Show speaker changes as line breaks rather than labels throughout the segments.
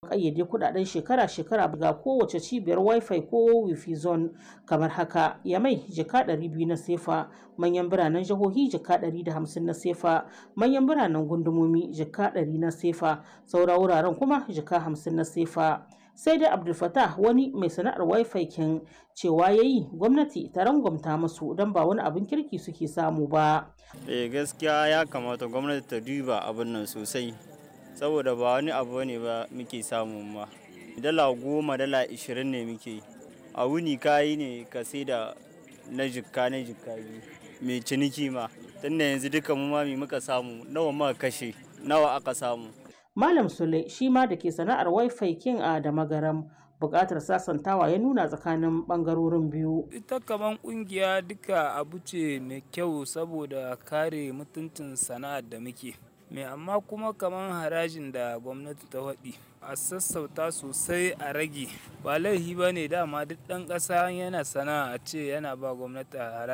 ƙayyade kuɗaɗen shekara-shekara ga kowace cibiyar wifi ko wifi zone kamar haka yamai jika 200 na sefa manyan biranen jihohi jika 150 na sefa manyan biranen gundumomi jika 100 na sefa saura wuraren kuma jika 50 na sefa sai dai abdul fatah wani mai sana'ar wifi kin cewa ya yi gwamnati ta rangwamta musu don ba wani abin kirki suke samu ba
eh gaskiya ya kamata gwamnati ta duba abin nan sosai saboda ba wani abu ne ba muke samu ma dala goma dala ishirin ne muke a wuni kayi ne ka sai da na jikka na jikka biyu mai ciniki ma tunda yanzu duka mu ma muka samu nawa muka kashe nawa aka samu
malam sule shi ma da ke sana'ar wifi kin a da magaram buƙatar sasantawa ya nuna tsakanin ɓangarorin biyu
ita kaman ƙungiya duka abu ce mai kyau saboda kare mutuncin sana'ar da muke mai amma kuma kaman harajin da gwamnati ta waɗi a sassauta sosai a rage ba laifi ba ne dama duk ɗan ƙasa yana sana'a a ce yana ba gwamnati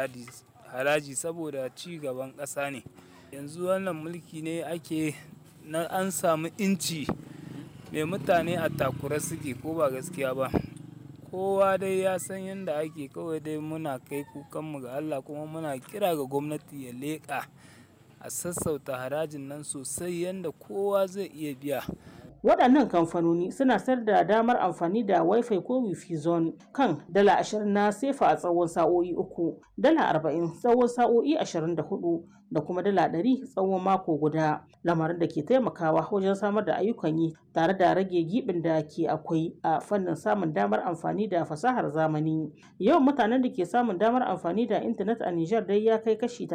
haraji saboda ci gaban ƙasa ne yanzu wannan mulki ne ake na an samu inci mai mutane a takura suke ko ba gaskiya ba kowa dai ya san yadda ake kawai dai muna kai kukanmu ga allah kuma muna kira ga gwamnati ya leƙa a sassauta harajin nan sosai yadda kowa zai iya biya
waɗannan kamfanoni suna sayar da damar amfani da wifi ko wifi zone kan dala ashirin na sefa a tsawon sa'o'i uku dala arba'in tsawon sa'o'i ashirin da hudu da kuma dala ɗari tsawon mako guda lamarin da ke taimakawa wajen samar da ayyukan yi tare da rage gibin da ke akwai a fannin samun damar amfani da fasahar zamani yawan mutanen da ke samun damar amfani da intanet a Nijar dai ya kai kashi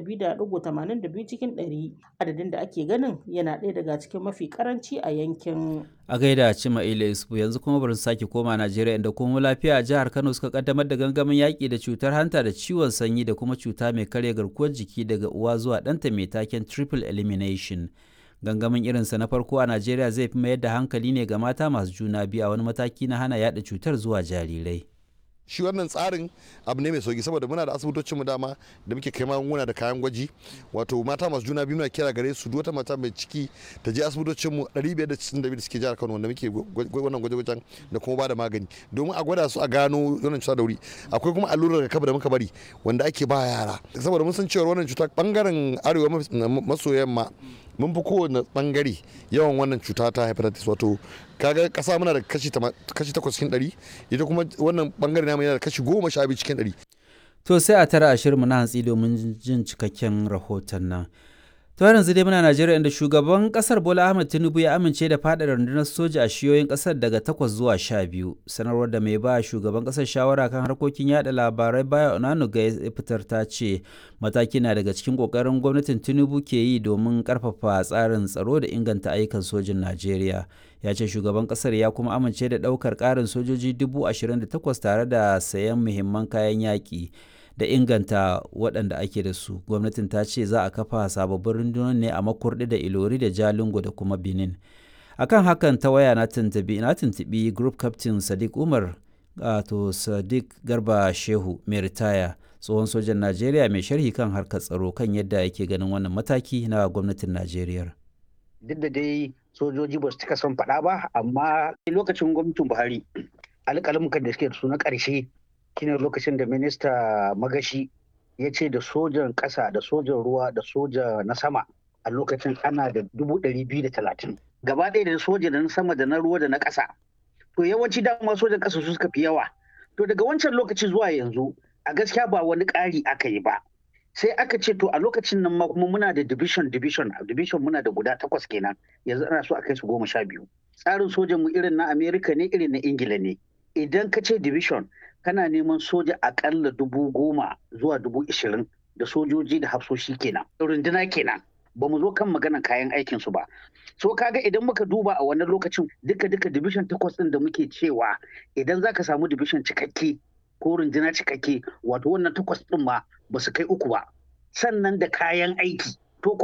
32.82 cikin 100 adadin da ake ganin yana ɗaya daga cikin mafi karanci a yankin
a gaida cima ila isufu yanzu kuma bari sake koma najeriya inda kuma lafiya a jihar kano suka kaddamar da gangamin yaƙi da cutar hanta da ciwon sanyi da kuma cuta mai karya garkuwar jiki daga uwa zuwa ɗanta mai taken triple elimination gangamin irinsa na farko a najeriya zai fi mayar da hankali ne ga mata masu juna biyu a wani mataki na hana yada cutar zuwa jarirai
shi wannan tsarin abu ne mai sauki saboda muna da asibitocin mu dama da muke kai magunguna da kayan gwaji wato mata masu juna biyu muna kira gare su wata mata mai ciki ta je asibitocin mu 562 da suke jihar Kano wanda muke wannan gwaje-gwajen da kuma ba da magani domin a gwada su a gano wannan cuta da wuri akwai kuma allurar rigakafi da muka bari wanda ake ba yara saboda mun san cewa wannan cuta bangaren arewa maso yamma mun fi kowane bangare yawan wannan cuta ta hepatitis wato kaga kasa muna da kashi takwas cikin ɗari ita kuma wannan bangare namu yana da kashi goma sha biyu cikin ɗari.
to sai a tara ashirin na hantsi domin jin cikakken rahoton nan to yanzu dai muna najeriya inda shugaban kasar bola ahmed tinubu ya amince da fada rundunar soja a shiyoyin kasar daga takwas zuwa sha biyu sanarwar da mai ba shugaban kasar shawara kan harkokin yada labarai baya onanuga ya fitar ta ce mataki na daga cikin kokarin gwamnatin tinubu ke yi domin karfafa tsarin tsaro da inganta ayyukan sojin najeriya ya ce shugaban kasar ya kuma amince da daukar karin sojoji dubu ashirin da takwas tare da sayan muhimman kayan yaƙi da inganta waɗanda ake da su gwamnatin ta ce za a kafa sababbin rundunar ne a makurdi da ilori da jalingo da kuma benin akan hakan ta waya na tuntubi na tuntubi group captain sadiq umar to sadiq garba shehu mai ritaya tsohon sojan najeriya mai sharhi kan harkar tsaro kan yadda yake ganin wannan mataki na gwamnatin najeriya
duk da dai sojoji ba su cika son faɗa ba amma lokacin gwamnatin buhari alƙalamukan da suke da su na ƙarshe shine lokacin da minista magashi ya ce da sojan ƙasa da sojan ruwa da soja na sama a lokacin ana da dubu ɗari biyu da talatin gaba ɗaya da soja da na sama da na ruwa da na ƙasa to yawanci dama sojan ƙasa su suka fi yawa to daga wancan lokaci zuwa yanzu a gaskiya ba wani ƙari aka yi ba sai aka ce to a lokacin nan ma kuma muna da division division division muna da guda takwas kenan yanzu ana so a kai su goma sha biyu tsarin sojan mu irin na america ne irin na ingila ne idan ka ce division kana neman soja akalla dubu goma zuwa dubu ishirin da sojoji da hafsoshi kenan runduna kenan ba mu zo kan maganan kayan aikin su ba so kaga idan muka duba a wannan lokacin duka duka division takwas din da muke cewa idan zaka samu division cikakke ko runduna cikakke wato wannan takwas din ma ba su kai uku ba sannan da kayan aiki